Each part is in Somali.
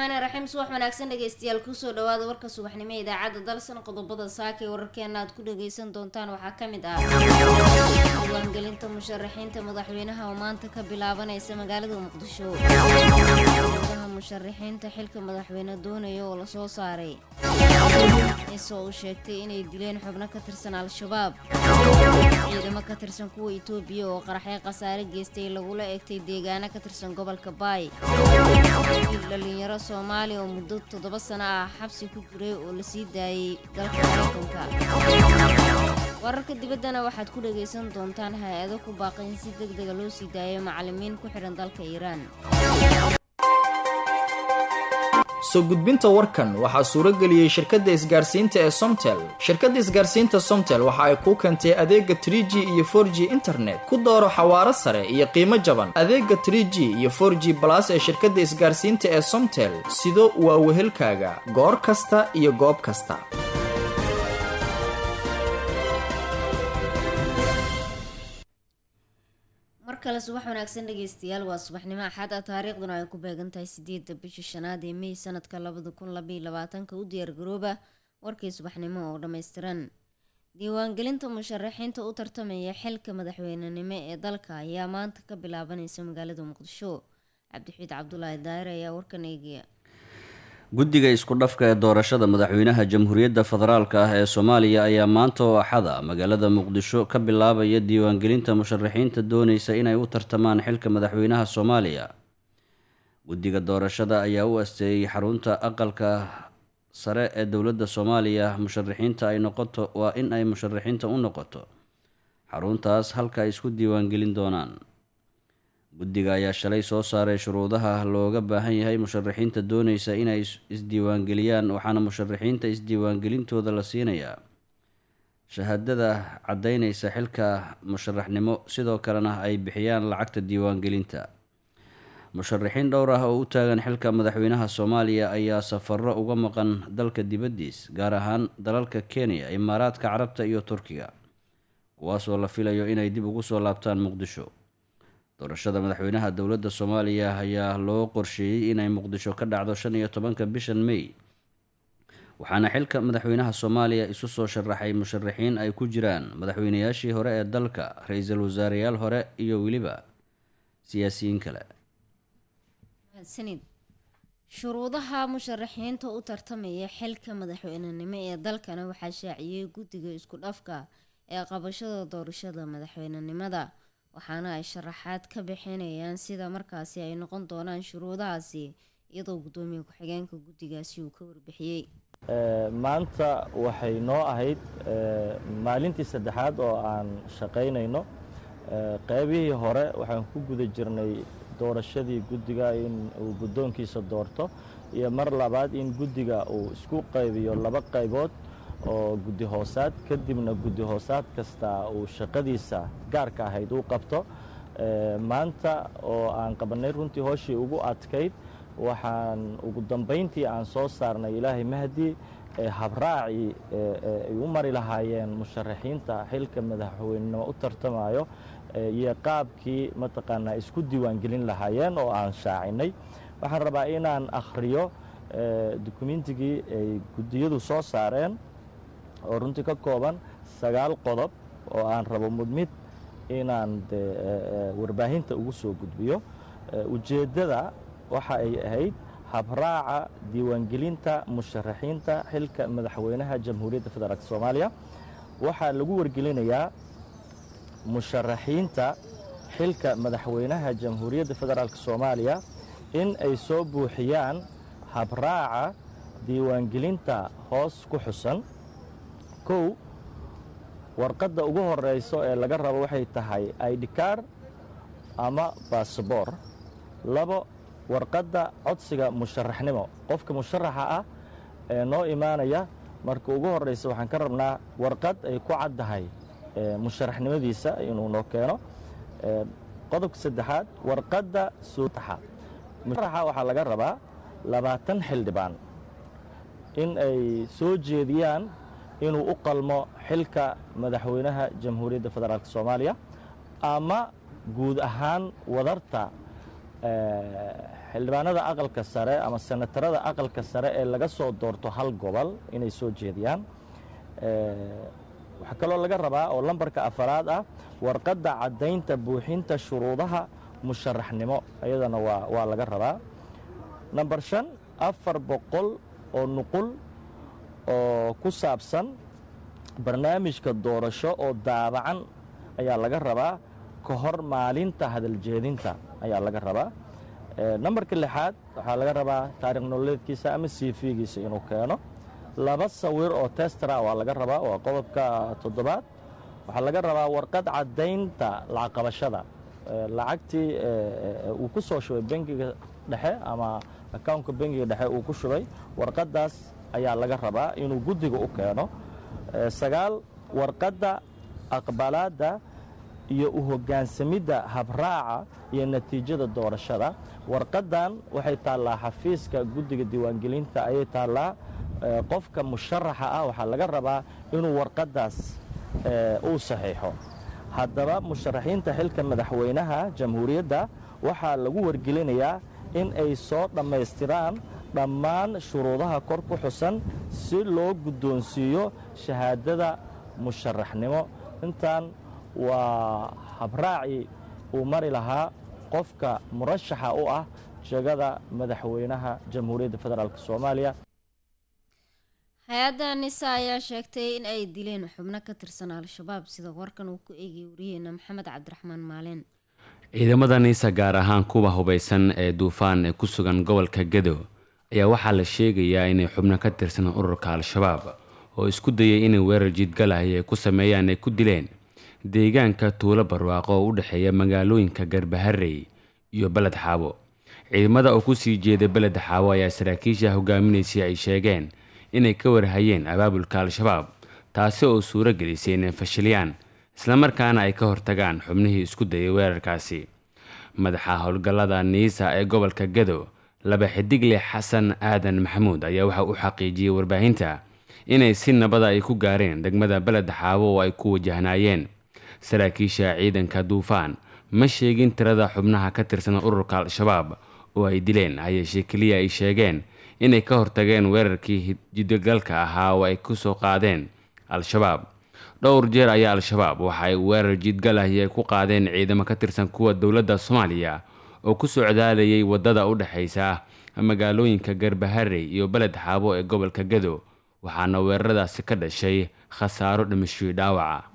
raxmaani raxiim subax wanaagsan dhegeystayaal kusoo dhawaada warka subaxnimo ee idaacadda dalsan qodobada saaka ee wararkeena aad ku dhageysan doontaan waxaa ka mid ah diiwaangelinta musharaxiinta madaxweynaha oo maanta ka bilaabanaysa magaalada muqdisho gudaha musharaxiinta xilka madaxweyne doonaya oo lasoo saaray isoo uu sheegtay inay dileen xubno ka tirsan al-shabaab ciidamo ka tirsan kuwa itoobiya oo qaraxyo khasaare geystay lagula eegtay deegaano ka tirsan gobolka baay wiil dhalinyaro soomaaliya oo muddo toddoba sano ah xabsi ku jiray oo la sii daayay dalka maraykanka wararka dibaddana waxaad ku dhagaysan doontaan hay-ado ku baaqay in si deg dega loo sii daayo macalimiin ku xidhan dalka iiraan soo gudbinta warkan waxaa suuro geliyey shirkadda isgaarsiinta ee somtel shirkadda isgaarsiinta somtel waxa ay kuu keentay adeega tr g iyo for g internet ku dooro xawaaro sare iyo qiimo jaban adeega tr g iyo for g balas ee shirkadda isgaarsiinta ee somtel sido waa wehelkaaga goor kasta iyo goob kasta mar kale subax wanaagsan dhegeystayaal waa subaxnimo axad ah taariikhduna ay ku beegan tahay sideedda bisha shanaad ee mey sanadka labada kun labaiyo labaatanka u diyaargarooba warkii subaxnimo oo dhammaystiran diiwaangelinta musharaxiinta u tartamaya xilka madaxweynenimo ee dalka ayaa maanta ka bilaabanaysa magaalada muqdisho cabdixiid cabdulaahi daahir ayaa warkan eegaya guddiga isku dhafka ee doorashada madaxweynaha jamhuuriyadda federaalka ah ee soomaaliya ayaa maanta oo axada magaalada muqdisho ka bilaabaya diiwaangelinta musharaxiinta doonaysa inay u tartamaan xilka madaxweynaha soomaaliya guddiga doorashada ayaa u asteeyey xarunta aqalka sare ee dowladda soomaaliya musharaxiinta ay noqoto waa in ay musharaxiinta u noqoto xaruntaas halka ay isku diiwaangelin doonaan guddiga ayaa shalay soo saaray shuruudaha looga baahan yahay musharaxiinta doonaysa inay isdiiwaangeliyaan waxaana musharaxiinta isdiiwaangelintooda la siinayaa shahaadada caddaynaysa xilka musharaxnimo sidoo kalena ay bixiyaan lacagta diiwaangelinta musharaxiin dhowr ah oo u taagan xilka madaxweynaha soomaaliya ayaa safaro uga maqan dalka dibaddiis gaar ahaan dalalka kenya imaaraadka carabta iyo turkiga kuwaasoo la filayo inay dib ugu soo laabtaan muqdisho doorashada madaxweynaha dowladda soomaaliya ayaa loo qorsheeyey inay muqdisho ka dhacdo shan iyo tobanka bishan mey waxaana xilka madaxweynaha soomaaliya isu soo sharaxay musharaxiin ay ku jiraan madaxweynayaashii hore ee dalka ra-iisul wasaareyaal hore iyo weliba siyaasiyiin kale mahadsanid shuruudaha musharaxiinta u tartamaya xilka madaxweynenimo ee dalkana waxaa shaaciyey guddiga isku dhafka ee qabashada doorashada madaxweynenimada waxaana ay sharaxaad ka bixinayaan sida markaasi ay noqon doonaan shuruudahaasi iyadoo guddoomiye ku-xigeenka guddigaasi uu ka warbixiyey maanta waxay noo ahayd maalintii saddexaad oo aan shaqaynayno qaybihii hore waxaan ku guda jirnay doorashadii guddiga in uu guddoonkiisa doorto iyo mar labaad in guddiga uu isku qaybiyo laba qaybood oo guddi hoosaad kadibna guddi hoosaad kasta uu shaqadiisa gaarka ahayd uu qabto maanta oo aan qabannay runtii hooshii ugu adkayd waxaan ugu dambayntii aan soo saarnay ilaahay mahdi habraacii ay u mari lahaayeen musharaxiinta xilka madaxweynenimo u tartamayo iyo qaabkii mataqaanaa isku diiwaangelin lahaayeen oo aan shaacinay waxaan rabaa inaan akhriyo dukumentigii ay guddiyadu soo saareen oo runtii ka kooban sagaal qodob oo aan rabo mudmid inaan de warbaahinta ugu soo gudbiyo ujeeddada waxa ay ahayd habraaca diiwaangelinta musharaxiinta xilka madaxweynaha jamhuuriyadda federaalk soomaaliya waxaa lagu wargelinayaa musharaxiinta xilka madaxweynaha jamhuuriyadda federaalk soomaaliya in ay soo buuxiyaan habraaca diiwaangelinta hoos ku xusan kow warqadda ugu horeyso ee laga rabo waxay tahay idkar ama baasabor labo warqadda codsiga musharaxnimo qofka musharaxa ah ee noo imaanaya marka ugu horeysa waxaan ka rabnaa warqad ay ku caddahay musharaxnimadiisa inuu noo keeno qodobka saddexaad warqadda suutaxa musharaxa waxaa laga rabaa labaatan xildhibaan in ay soo jeediyaan inuu u qalmo xilka madaxweynaha jamhuuriyadda federaalk soomaaliya ama guud ahaan wadarta xildhibaanada aqalka sare ama senatarada aqalka sare ee laga soo doorto hal gobol inay soo jeediyaan waxaa kaloo laga rabaa oo lambarka afaraad ah warqadda caddaynta buuxinta shuruudaha musharaxnimo iyadana waa waa laga rabaa namber shan afar boqol oo nuqul oo ku saabsan barnaamijka doorasho oo daabacan ayaa laga rabaa ka hor maalinta hadaljeedinta ayaa laga rabaa nambarka lixaad waxaa laga rabaa taarikh nololeedkiisa ama cv-giisa inuu keeno laba sawir oo testara waa laga rabaa waa qodobka toddobaad waxaa laga rabaa warqad caddaynta lacaqabashada lacagtii uu ku soo shubay bangiga dhexe ama accountka bangiga dhexe uu ku shubay warqaddaas ayaa laga rabaa inuu guddiga u keeno sagaal warqadda aqbalaadda iyo u hoggaansamidda habraaca iyo natiijada doorashada warqaddan waxay taallaa xafiiska guddiga diiwaangelinta ayay taallaa qofka musharaxa ah waxaa laga rabaa inuu warqaddaas uu saxiixo haddaba musharaxiinta xilka madaxweynaha jamhuuriyadda waxaa lagu wargelinayaa in ay soo dhammaystiraan dhammaan shuruudaha kor ku xusan si loo guddoonsiiyo shahaadada musharaxnimo intaan waa habraacii uu mari lahaa qofka murashaxa u ah jegada madaxweynaha jamhuuriyadda federaalk soomaaliya hay-adda nisa ayaa sheegtay in ay dileen xubno ka tirsan al-shabaab sida warkan uu ku eegayay wariyeena maxamed cabdiraxmaan maaleen ciidamada niisa gaar ahaan kuwa hubaysan ee duufaan ee ku sugan gobolka gedo ayaa waxaa la sheegayaa inay xubno ka tirsan ururka al-shabaab oo isku dayay inay weerar jiidgalahay ay ku sameeyaan ay ku dileen deegaanka tuulo barwaaqo oo u dhexeeya magaalooyinka garbaharey iyo beled xaabo ciidamada oo kusii jeeda beled xaabo ayaa saraakiisha hogaaminaysay ay sheegeen inay ka warhayeen abaabulka al-shabaab taasi oo suuro gelisay inay fashiliyaan islamarkaana ay ka hortagaan xubnihii isku dayay weerarkaasi madaxa howlgallada niisa ee gobolka gado laba xidigle xasan aadan maxamuud ayaa waxa u xaqiijiyey warbaahinta inay si nabada ay ku gaareen degmada beled xaabo oo ay ku wajahnaayeen saraakiisha ciidanka duufaan ma sheegin tirada xubnaha ka tirsan ururka al-shabaab oo ay dileen hayeeshee keliya ay sheegeen inay ka hortageen weerarkii jidogalka ahaa oo ay ku soo qaadeen al-shabaab dhowr jeer ayaa al-shabaab waxa ay weerar jiidgalahi ay ku qaadeen ciidamo ka tirsan kuwa dowladda soomaaliya oo ku socdaalayay waddada u dhexaysa magaalooyinka garbaharey iyo beled xaabo ee gobolka gado waxaana weeraradaasi ka dhashay khasaaro dhimashii dhaawaca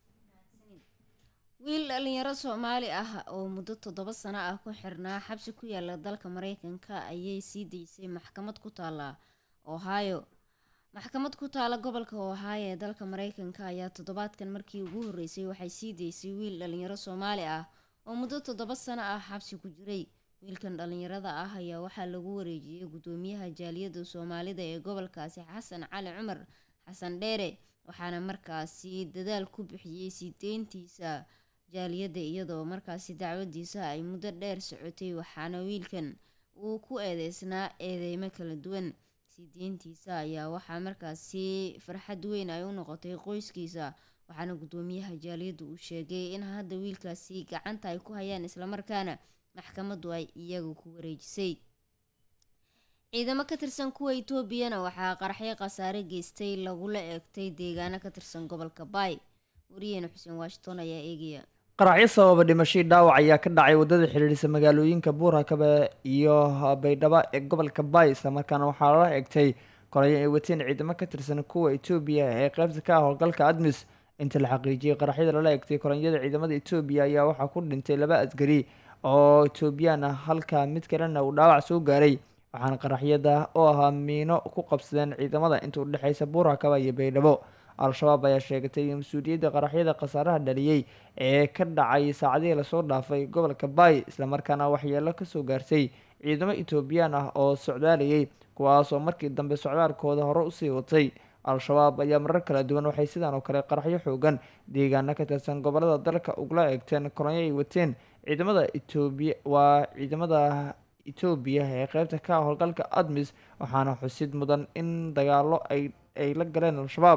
wiil dhalinyaro soomaali ah oo muddo toddoba sano ah ku xirnaa xabsi ku yaala dalka mareykanka ayay sii daysay maxkamad ku taala ohio maxkamad ku taala gobolka ohio ee dalka mareykanka ayaa toddobaadkan markii ugu horreysay waxay sii daysay wiil dhalinyaro soomaali ah oo muddo toddoba sano ah xabsi ku jiray wiilkan dhalinyarada ah ayaa waxaa lagu wareejiyey guddoomiyaha jaaliyadda soomaalida ee gobolkaasi xasan cali cumar xasan dheere waxaana markaasi dadaal ku bixiyey sii deyntiisa jaaliyadda iyadoo markaasi dacwadiisa ay muddo dheer socotay waxaana wiilkan uu ku eedeysnaa eedeymo kala duwan sii deyntiisa ayaa waxaa markaasi farxad weyn ay u noqotay qoyskiisa waxaana guddoomiyaha jaaliyadda uu sheegay in hadda wiilkaasi gacanta ay ku hayaan islamarkaana maxkamaddu ay iyaga ku wareejisay ciidamo ka tirsan kuwa etoobiyana waxaa qaraxyo khasaare geystay lagula eegtay deegaano ka tirsan gobolka baay wariyeena xuseen washington ayaa eegaya qaraxyo sababa dhimashii dhaawac ayaa ka dhacay waddada xidhiidhisa magaalooyinka buurhakabe iyo baydhabo ee gobolka baay islamarkaana waxaa lala egtay korayo ay wateen ciidamo ka tirsan kuwa etoobiya ee qeybta ka ah howlgalka admis inta la xaqiijiyey qaraxyada lala egtay koranyada ciidamada etoobiya ayaa waxaa ku dhintay laba asgari oo etoobiyaan ah halka mid kalena uu dhaawac soo gaaray waxaana qaraxyada oo ahaa miino ku qabsadeen ciidamada inta udhexeysa buurhakaba iyo baydhabo al-shabaab ayaa sheegatay mas-uuliyadda qaraxyada khasaaraha dhaliyey ee ka dhacay saacadihii lasoo dhaafay gobolka baay islamarkaana waxyeelo kasoo gaartay ciidamo etoobiyaan ah oo socdaalayay kuwaasoo markii dambe socdaalkooda hore usii watay al-shabaab ayaa marar kala duwan waxay sidaan oo kale qaraxyo xoogan deegaano ka tirsan gobolada dalka ugula eegteen koronyo ay wateen ciidamada etoobiya waa ciidamada etoobiya ee qeybta ka howlgalka admis waxaana xusid mudan in dagaalo ay ay la galeen al-shabaab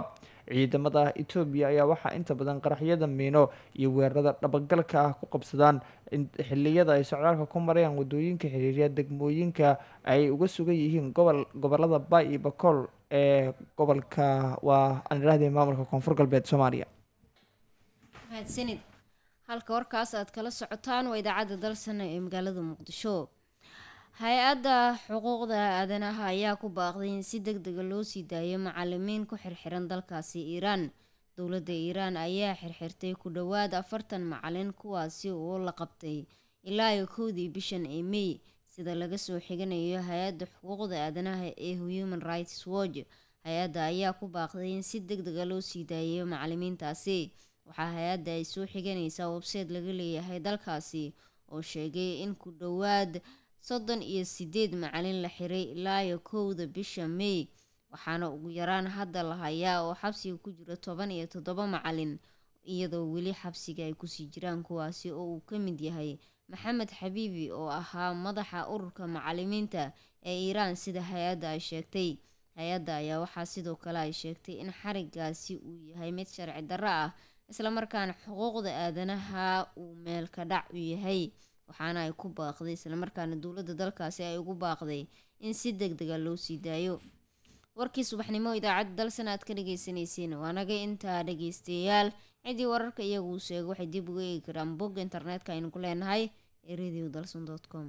ciidamada etoobiya ayaa waxaa inta badan qaraxyada miino iyo weerarada dhabagalka ah ku qabsadaan xiliyada ay socdaalka ku marayaan wadooyinka xiriirya degmooyinka ay uga sugan yihiin gobol gobolada bay iyo bakool ee gobolka waa aan idhahdee maamulka koonfur galbeed soomaaliya mahadsanid halka warkaas aad kala socotaan waa idaacadda dalsana ee magaalada muqdisho hay-adda xuquuqda aadanaha ayaa ku baaqday in si deg dega loo sii daayo macalimiin ku xirxiran dalkaasi iiraan dowladda iiraan ayaa xirxirtay ku dhowaad afartan macalin kuwaasi oo la qabtay ilaa iyo kowdii bishan ee may sida laga soo xiganayo hay-adda xuquuqda aadanaha ee human rights watch hay-adda ayaa ku baaqday in si deg dega loo sii daayo macalimiintaasi waxaa hay-adda ay soo xiganaysaa website laga leeyahay dalkaasi oo sheegay in ku dhowaad soddon iyo sideed macalin la xiray ilaa iyo kowda bisha may waxaana ugu yaraan hadda la hayaa oo xabsiga ku jira toban iyo toddoba macalin iyadoo weli xabsiga ay kusii jiraan kuwaasi oo uu ka mid yahay maxamed xabiibi oo ahaa madaxa ururka macalimiinta ee iiraan sida hay-adda ay sheegtay hay-adda ayaa waxaa sidoo kale ay sheegtay in xarigaasi uu yahay mid sharci darro ah islamarkaana xuquuqda aadanaha uu meel ka dhac u yahay waxaana ay ku baaqday islamarkaana dowladda dalkaasi ay ugu baaqday in si deg dega loo sii daayo warkii subaxnimo idaacadda dalsan aad ka dhageysaneyseen waa naga intaa dhageystayaal ciddii wararka iyagu uu sheego waxay dib uga eegi karaan bogga internetka aynu ku leenahay ee radio dalson com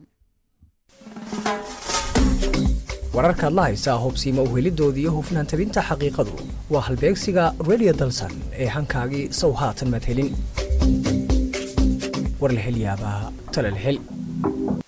wararkaad la haysaa hubsiima uhelidoodii iyo hufnaan tabinta xaqiiqadu waa halbeegsiga radio dalsan ee hankaagii sow haatan maad helin war la hel yaabaa tale la hel